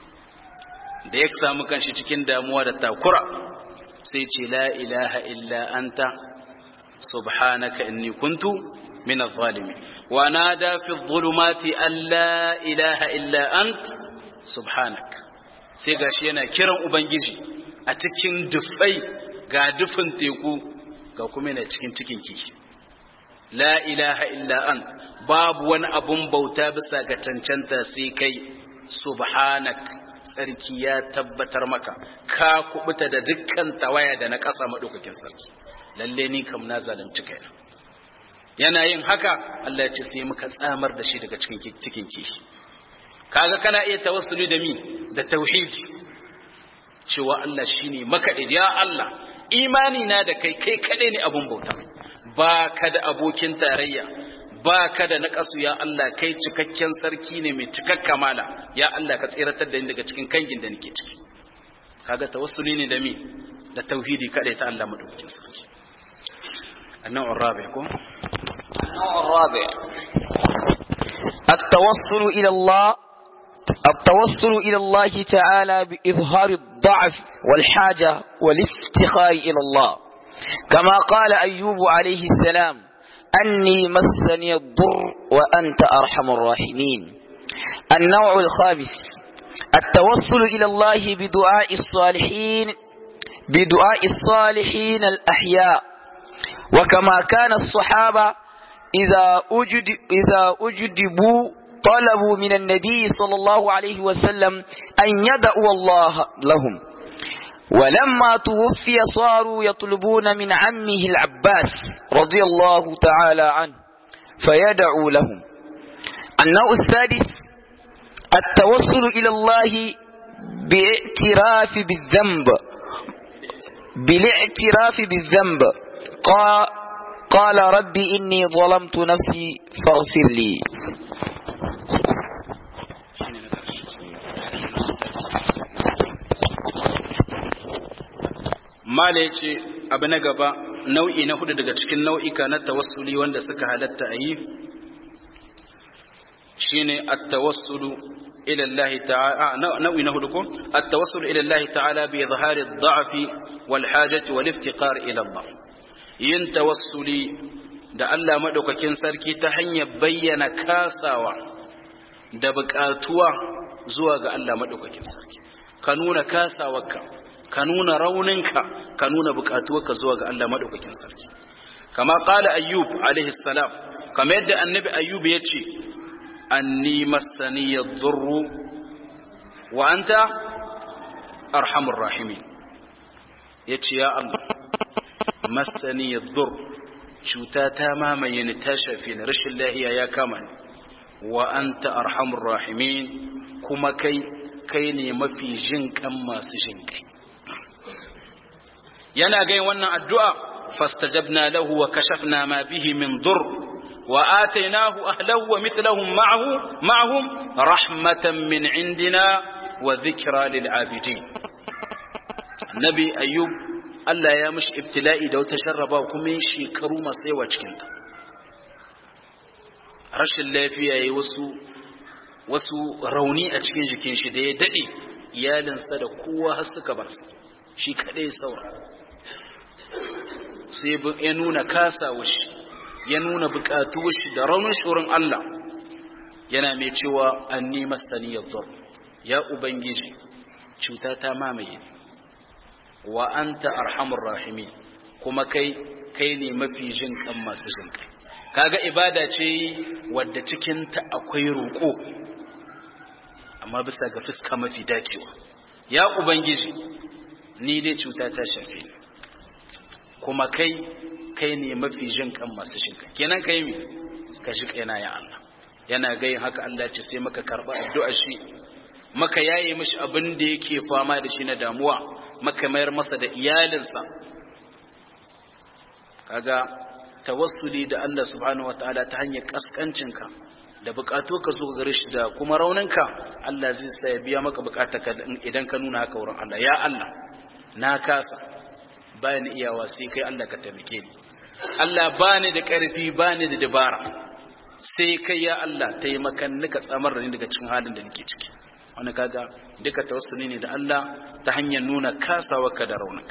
Speaker 1: da ya samu kanshi cikin damuwa da takura sai ce la ilaha illa anta subhanaka inni kuntu min adh-dhalimin wa nada fi adh-dhulumati an la ilaha illa ant subhanak sai gashi yana kiran ubangiji a cikin dufai ga dufin teku ga kuma yana cikin cikin kishi la ilaha illa ant babu wani abun bauta bisa ga cancanta sai kai subhanak sarki ya tabbatar maka ka kubuta da dukkan tawaya da na ƙasa maɗaukakin sarki lalle ni kam na zalunci kaina yana yin haka Allah ya ce sai muka tsamar da shi daga cikin cikin kishi kaga kana iya tawassuli da mi da tauhidi cewa Allah shine maka ya Allah imani na da kai kai kadai ne abun bauta ba ka da abokin tarayya ba ka da naƙasu ya Allah kai cikakken sarki ne mai cikak kamala ya Allah ka tseratar da ni daga cikin kangin da nake ciki kaga tawassuli ne da mi da tauhidi kadai ta Allah madaukakin sarki النوع الرابع كم
Speaker 2: النوع الرابع التوصل إلى الله التوصل إلى الله تعالى بإظهار الضعف والحاجة والافتخار إلى الله كما قال أيوب عليه السلام أني مسني الضر وأنت أرحم الراحمين النوع الخامس التوصل إلى الله بدعاء الصالحين بدعاء الصالحين الأحياء وكما كان الصحابة إذا أجد إذا أجدبوا طلبوا من النبي صلى الله عليه وسلم أن يدعو الله لهم ولما توفي صاروا يطلبون من عمه العباس رضي الله تعالى عنه فيدعو لهم النوع السادس التوصل إلى الله باعتراف بالذنب بالاعتراف بالذنب قال, قال ربي إني ظلمت نفسي فاغفر لي
Speaker 1: mala ya ce abu na gaba nau'i na hudu daga cikin nau'ika na tawassuli wanda suka halatta a yi shi ne attawassulu ilallahi ta'ala nau'i na hudu ko attawassulu ilallahi ta'ala bi izhari dha'fi wal hajati wal iftiqar ila Allah yin tawassuli da Allah madaukakin sarki ta hanyar bayyana kasawa da buƙatuwa zuwa ga Allah madaukakin sarki ka nuna kasawarka ka nuna rauninka ka nuna bukatuwarka zuwa ga Allah madaukakin sarki kama qala ayyub alaihi salam kama yadda annabi ayyub ya ce anni massani yadhurru wa anta arhamur rahimin yace ya Allah massani yadhur cuta ta mamaye ni ta shafe ni rashin lahiya ya kama ni wa anta arhamur rahimin kuma kai kai ne mafi jin kan masu jin kai yana gai wannan addu'a fastajabna lahu wa kashafna ma bihi min dur wa atainahu ahlahu wa mithlahum ma'ahu ma'ahum rahmatan min indina wa dhikra lil abidin nabi ayyub Allah ya mishi ibtila'i da wata sharraba kuma yin shekaru masu yawa cikin ta rashin lafiya yayi wasu wasu rauni a cikin jikin shi da ya dade iyalinsa da kowa har suka bar shi kadai saura sai ya nuna kasa shi ya nuna bukatu shi da raunin shorin Allah yana mai cewa an nima saniyar zor ya ubangiji cuta ta mamaye wa anta arhamur rahimin kuma kai kai ne mafi jin kan masu jin kai kaga ibada ce wadda cikin ta akwai roƙo amma bisa ga fuska mafi dacewa ya ubangiji ni dai cuta ta shafe ni kuma kai kai ne mafi jin kan masu jin kai kenan kai mi ka ji kaina ya Allah yana gayin haka Allah ce sai maka karba addu'a shi maka yaye mishi abin da yake fama da shi na damuwa maka mayar masa da iyalinsa kaga tawassuli da Allah subhanahu wataala ta hanyar kaskancinka da bukatu ka zo gare shi da kuma rauninka Allah zai sa ya biya maka bukatarka idan ka nuna haka wurin Allah ya Allah na kasa bayan iyawa sai kai Allah ka taimake ni Allah bani da karfi bani da dabara sai kai ya Allah taimakan nika tsamar da ni daga cikin halin da nake ciki wani kaga duka tawassuli ne da Allah ta hanyar nuna kasawarka da rauninka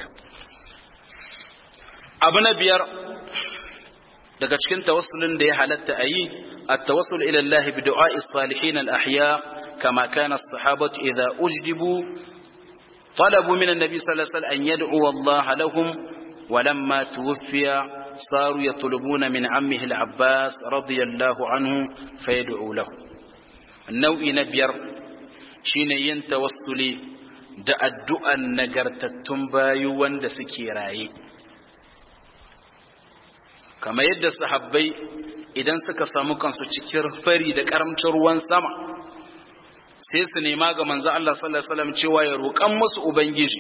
Speaker 1: abu na biyar daga cikin tawassulin da ya halatta a yi التوسل إلى الله بدعاء الصالحين الأحياء كما كان الصحابة إذا أجدبوا طلبوا من النبي صلى الله عليه وسلم أن يدعو الله لهم ولما توفي صاروا يطلبون من عمه العباس رضي الله عنه فيدعو له النوع نبير شين ينتوسلي da addu'an nagartattun bayu wanda suke raye kamar yadda sahabbai idan suka samu kansu cikin fari da karamcin ruwan sama sai su nema ga manzo Allah sallallahu alaihi wasallam cewa ya roƙan musu ubangiji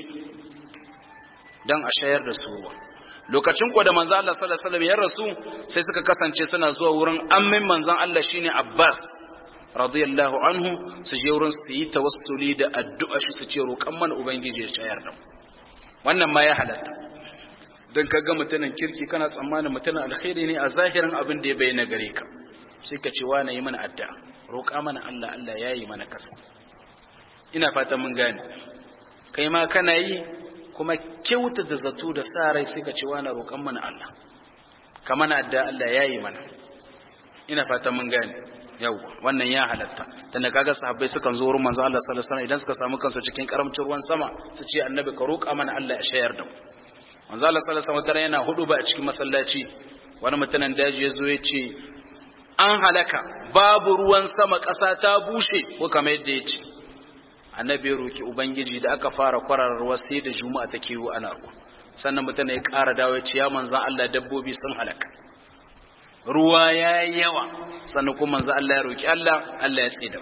Speaker 1: dan a shayar da su ruwa lokacin ko da manzo Allah sallallahu alaihi wasallam ya rasu sai suka kasance suna zuwa wurin ammin manzon Allah shine Abbas radiyallahu anhu su je wurin su yi tawassuli da addu'a shi su ce roƙan mana ubangiji ya shayar da mu wannan ma ya halatta don ka ga mutumin kirki kana tsammanin mutumin alkhairi ne a zahirin abin da ya bayyana gare ka sai ka ce wa na yi mana addu'a roƙa mana Allah Allah ya yi mana kasa ina fatan mun gane kai ma kana yi kuma kyauta da zato da sa rai sai ka ce wa na roƙan mana Allah ka mana addu'a Allah ya yi mana ina fatan mun gane yau wannan ya halatta tunda kaga sahabbai sukan zo wurin manzo Allah sallallahu alaihi wasallam idan suka samu kansu cikin karamcin ruwan sama su ce annabi ka roƙa mana Allah ya shayar da mu manzo Allah sallallahu alaihi wasallam yana hudu ba a cikin masallaci wani mutumin daji ya zo ya ce an halaka babu ruwan sama ƙasa ta bushe ko kamar yadda ya ce annabi ya roki ubangiji da aka fara kwararar ruwa sai da juma'a take yi ana ruwa sannan mutum ya ƙara dawo ya ce ya manzon Allah dabbobi sun halaka ruwa ya yi yawa sannan kuma manzon Allah ya roki Allah Allah ya tsida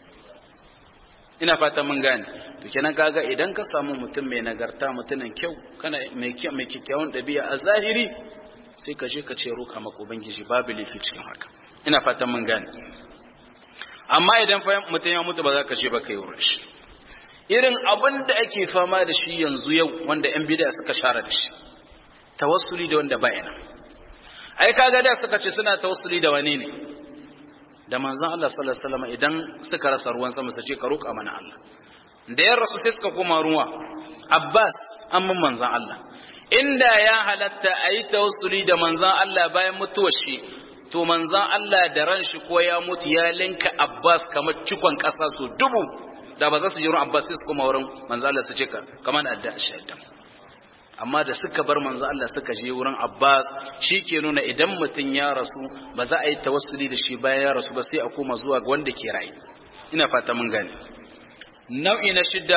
Speaker 1: ina fata mun gane to kenan kaga idan ka samu mutum mai nagarta mutumin kyau kana mai mai kikkiawan dabi'a a zahiri sai ka je ka ce roka maka ubangiji babu lafi cikin haka ina fatan mun gane amma idan fa mutum ya mutu ba za ka ce ba kai wurin shi irin abin da ake fama da shi yanzu yau wanda yan bid'a suka share da shi tawassuli da wanda bayana ai kaga da suka ce suna tawassuli da wani ne da manzon Allah sallallahu alaihi wasallam idan suka rasa ruwan sama su ce ka roƙa mana Allah da ya rasu sai suka koma ruwa Abbas amman manzon Allah inda ya halatta a yi tawassuli da manzon Allah bayan mutuwar shi to manzon Allah da ran shi ko ya mutu ya linka Abbas kamar cikon ƙasa so dubu da ba za su ji ruwan Abbas sai su koma wurin manzon Allah su ce ka kamar adda shaidan amma da suka bar manzo Allah suka je wurin Abbas shi ke nuna idan mutum ya rasu ba za a yi tawassuli da shi bayan ya rasu ba sai a koma zuwa ga wanda ke rayu ina fata mun gane nau'i na shidda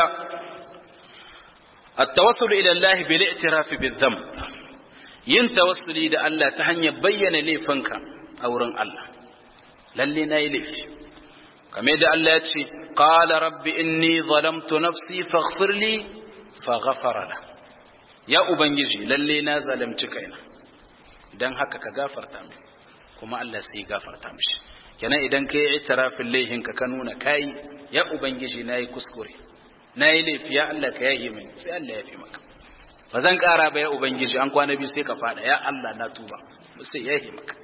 Speaker 1: at-tawassul ila Allah bil i'tiraf bil dhanb yin tawassuli da Allah ta hanyar bayyana laifinka a wurin Allah lalle na yi laifi kame da Allah ya ce qala rabbi inni zalamtu nafsi faghfir li faghfara lahu ya ubangiji lalle na zalimci kaina dan haka ka gafarta min kuma Allah sai ya gafarta mishi kenan idan kai itirafin laihin ka ka nuna kai ya ubangiji nayi kuskure nayi laifi ya Allah ka yahi min sai Allah ya fi maka ba zan kara ba ya ubangiji an kwana biyu sai ka fada ya Allah na tuba sai ya yahi maka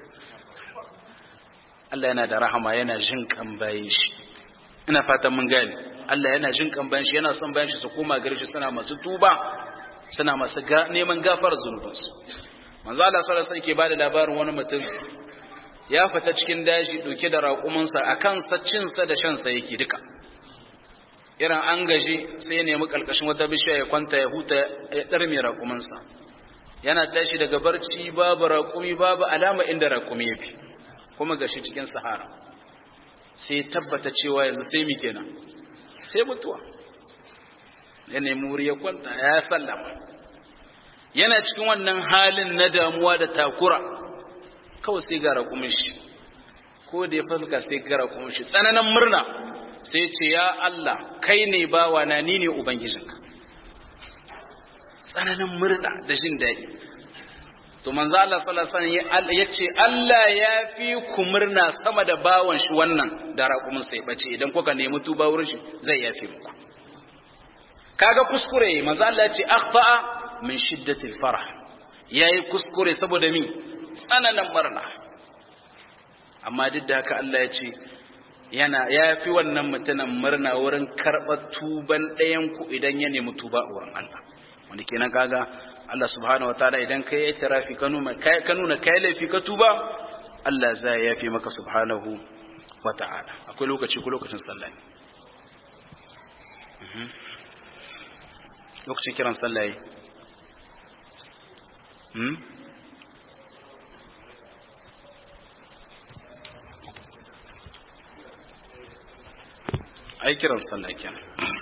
Speaker 1: Allah yana da rahama yana jin kan bayin shi ina fatan mun gane Allah yana jin kan bayin shi yana son bayin shi su koma gare shi suna masu tuba suna masu neman gafar zunubansu manzo Allah sallallahu alaihi ke bada labarin wani mutum ya fita cikin daji dauke da raƙuminsa a kansa cinsa da shansa yake duka irin an gaji sai ya nemi kalkashin wata bishiya ya kwanta ya huta ya ɗarme raƙuminsa yana tashi daga barci babu raƙumi babu alama inda raƙumi ya fi kuma gashi cikin sahara sai tabbata cewa yanzu sai mi kenan sai mutuwa ya nemi wuri ya kwanta ya sallama yana cikin wannan halin na damuwa da takura kawai sai ga raƙumin shi ko da ya falka sai ga raƙumin shi tsananin murna sai ce ya Allah kai ne bawa na ni ne ubangijinka tsananin murna da jin daɗi to manzo Allah sallallahu alaihi wasallam ya ce Allah ya fi ku murna sama da bawan shi wannan da raƙumin sai bace idan kuka nemi tuba wurin shi zai yafe muku kaga kuskure manzo Allah ya ce akhfa'a min shiddatil farah yayi kuskure saboda mi tsananin murna amma duk da haka Allah ya ce yana ya fi wannan mutumin murna wurin karɓar tuban ɗayan ku idan ya nemi tuba a wurin Allah wanda kenan kaga Allah subhanahu wataala idan kai yi tarafi ka nuna kai ka nuna kai laifi ka tuba Allah zai yafi maka subhanahu wataala akwai lokaci ko lokacin sallah ne lokacin kiran sallah ne hmm ai kiran sallah kenan